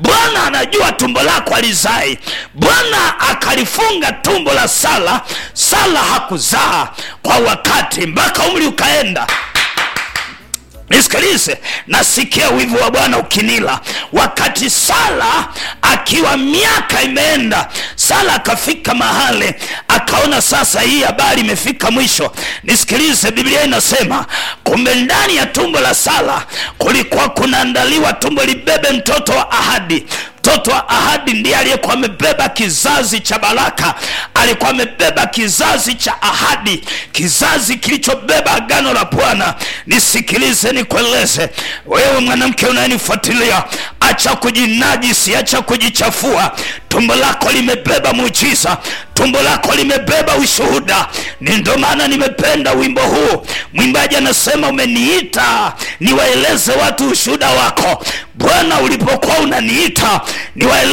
bwana anajua tumbo lako alizai bwana akalifunga tumbo la sala sala hakuzaa kwa wakati mpaka umri ukaenda nisikilize nasikia wivu wa bwana ukinila wakati sala akiwa miaka imeenda sala akafika mahali akaona sasa hii habari imefika mwisho nisikilize biblia inasema kumbe ndani ya tumbo la sala kulikuwa kunaandaliwa tumbo libebe mtoto wa ahadi mtoto wa ahadi ndiye aliyekuwa amebeba kizazi cha baraka alikuwa amebeba kizazi cha ahadi kizazi kilichobeba agano la bwana nisikilize nikueleze wewe mwanamke unayenifuatilia acha kujinajisi acha kujichafua tumbo lako limebeba muujiza tumbo lako limebeba ushuhuda ni ndo maana nimependa wimbo huu mwimbaji anasema umeniita niwaeleze watu ushuhuda wako bwana ulipokuwa unaniita niwaeleze